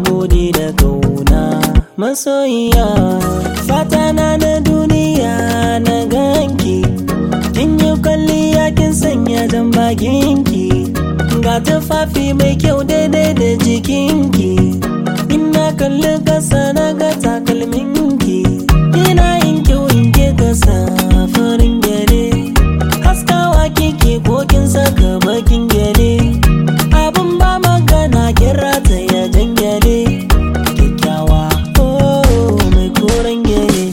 gode da kauna masoyiya fata na na duniya na ganki kin yi kwalliya kin sanya jan bakinki ga tufafi mai kyau daidai da jikinki ina kalli kasa na ga takalminki ina yin kyau in ke kasa farin gyale haskawa kike ko kin saka bakin gyale abin ba magana kira ta ya jangyale kyakkyawa oh mai koren gyale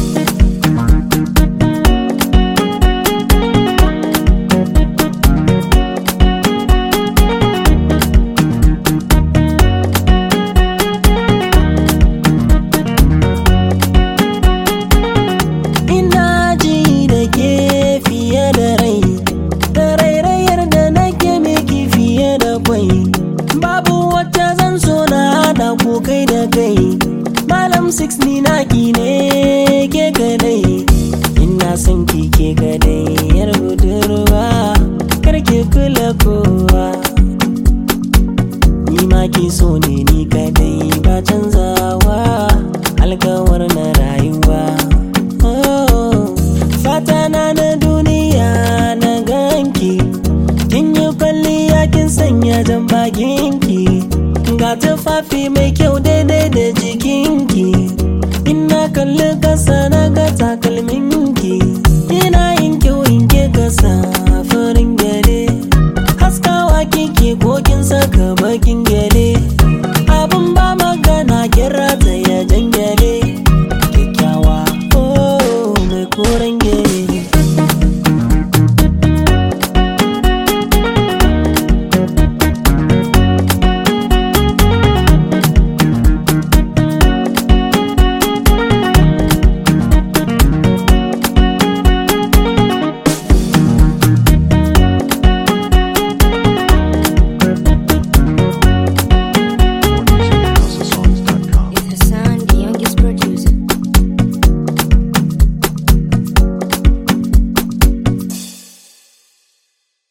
ina ji da ke fiye da rai da rairayar da nake miki fiye da kwai babu wacce zan so na hada ko kai da kai malam 6 ni naki ne ke kadai ina son ki ke kadai yar budurwa karki kula kowa ni ma ki so ne ni kadai ba canzawa alkawar na rayuwa Oh, fata na na duniya na ganki kin yi kwalliya kin sanya jan bakinki ga tufafi mai kyau daidai da jikinki ina kalli kasa